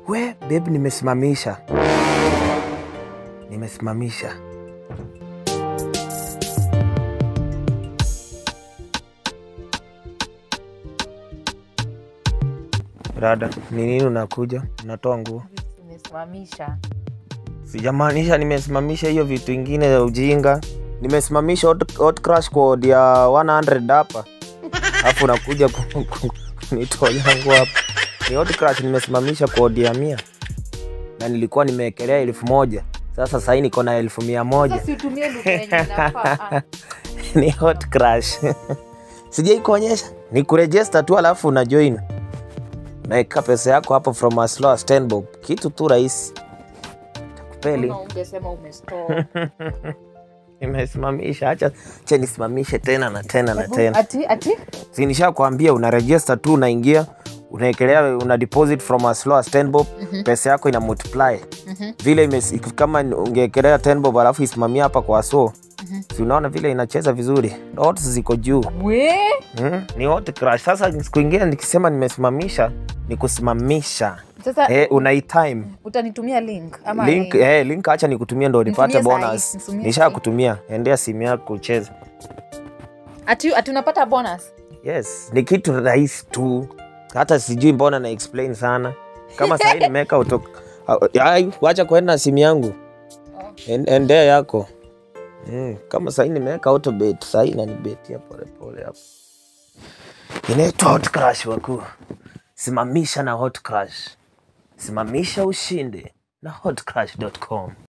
We babe, nimesimamisha, nimesimamisha. Rada, ni nini unakuja? Unatoa nguo? Nimesimamisha. Sijamaanisha nimesimamisha hiyo vitu ingine ya ujinga. Nimesimamisha hot, hot crush code ya 100 hapa, alafu unakuja ku- ku- kunitolea nguo hapa. Ni hot crush nimesimamisha code ya mia na nilikuwa nimewekelea elfu moja sasa sahii niko na elfu mia moja Sasa siutumie lugha yenye inafaa. Ah, ni hot crush sijai kuonyesha ni kurejesta tu alafu una join naeka pesa yako hapo from as low as 10 bob kitu tu rahisi takupeli mbona ungesema umestore? nimesimamisha hacha che nisimamishe tena na tena na tena Ati ati sinisha kuambia una register tu unaingia unaekelea una deposit from as low as 10 bob pesa yako ina multiply vile imes, kama ungeekelea 10 bob alafu isimamia hapa kwa so si unaona vile inacheza vizuri odds ziko juu we mm? ni hot crush sasa siku ingine nikisema nimesimamisha ni kusimamisha sasa eh, unaitime utanitumia link ama link, ni- eh, link acha nikutumie ndo nipate Nitumie sahi, bonus nitumie nisha sahi. kutumia endea simu yako ucheze ati ati unapata bonus yes ni kitu rahisi tu hata sijui mbona na explain sana kama sahii nimeweka auto Ai, wacha kuenda na simu yangu En- endea yako mm, kama sahii nimeweka autobet sahii nanibetia polepole hapo inaitwa hot crush wakuu simamisha na hot crush simamisha ushinde na hotcrush.com